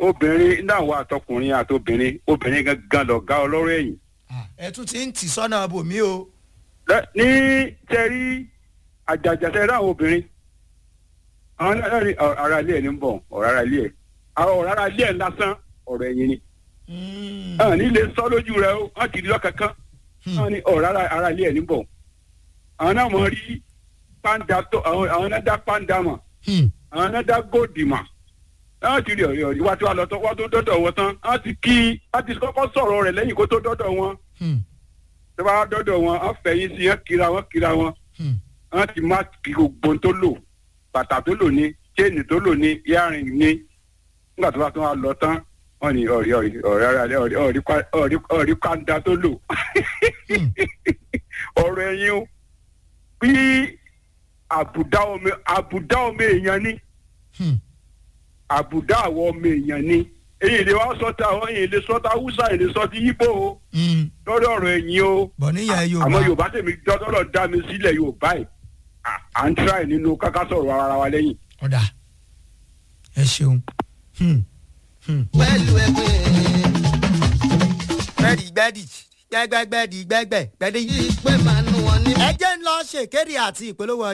obìnrin náà wà àtọkùnrin àtobìnrin obìnrin gangan lọ̀gá ọlọ́rọ̀ ẹ̀yìn. ẹ tún ti ń tì sọ́nà bòmí o. Lẹ- ní tẹ́rí àjàjàtẹ́ ráwọn obìnrin àwọn náà ní ọ̀rọ̀ ara ilé ẹ̀ ní ń bọ̀ ọ̀rọ̀ ara ilé ẹ̀ àwọn ọ̀rọ̀ ara ilé ẹ̀ lásán ọ̀rọ̀ ẹ̀yìn ni Mm. àwọn ní lè sọ lójú rẹ ó wọ́n ti di lọ́kankan àwọn ní ọ̀rọ̀ ara ara ilé ẹ̀ ní ń bọ̀ àwọn náà mọ̀ rí pàǹdà tó àwọn àwọn náà dá pàǹdà mọ̀ Hmm. àwọn náà dá góòdì mọ̀ wọ́n ti rí ọ̀rẹ́ ọ̀rẹ́ wá tí wọ́n lọ tán wọ́n tó dọ́dọ̀ wọn tán wọ́n ti kí wọ́n ti kọ́kọ́ sọ̀rọ̀ rẹ̀ lẹ́yìn kó tó dọ́dọ̀ wọn Hmm. tó bá dọ́dọ̀ wọn wọ́n fẹ̀yìn sí wọ́n kira wọn kira wọn Hmm. wọ́n ti má kí gbogbo ohun tó lò bàtà tó lò ní chain tó lò ní earring ní nígbà tó bá tún wá lọ tán wọ́n ní ọ̀rí ọ̀rí ọ̀rí ara rẹ̀ ọ̀rí ọ̀rí kwa- ọ̀rí ọ̀rí kanda tó lò Hmm. ọ̀rọ̀ ẹ̀yin o bí àbùdá ọmọ àbùdá ọmọ èèyàn ní Hmm. àbùdá àwọn ọmọ èèyàn ní èyí lè wá sọta àwọn èyí lè sọta húsá èyí lè sọ ti yíbò o Hmm. lórí ọ̀rọ̀ ẹ̀yin o bọ̀ níyà yorùbá. àmọ́ yorùbá tèmi dọ́tọ́lọ̀ dá mi sílẹ̀ yorùbá yìí à- à ń tíráì nínú káká sọ̀rọ̀ ara wa lẹ́yìn. ọ̀dà ẹ ṣeun. Hmm. Hmm. pẹ̀lú ẹgbẹ́ gbẹ́dì gbẹ́dì gbẹ́gbẹ́gbẹ́dì gbẹ́gbẹ́ gbẹ́dì. ìpè máa nù wọn ní. ẹ jẹ́ ń lọ ṣèkéde àti ìpolówó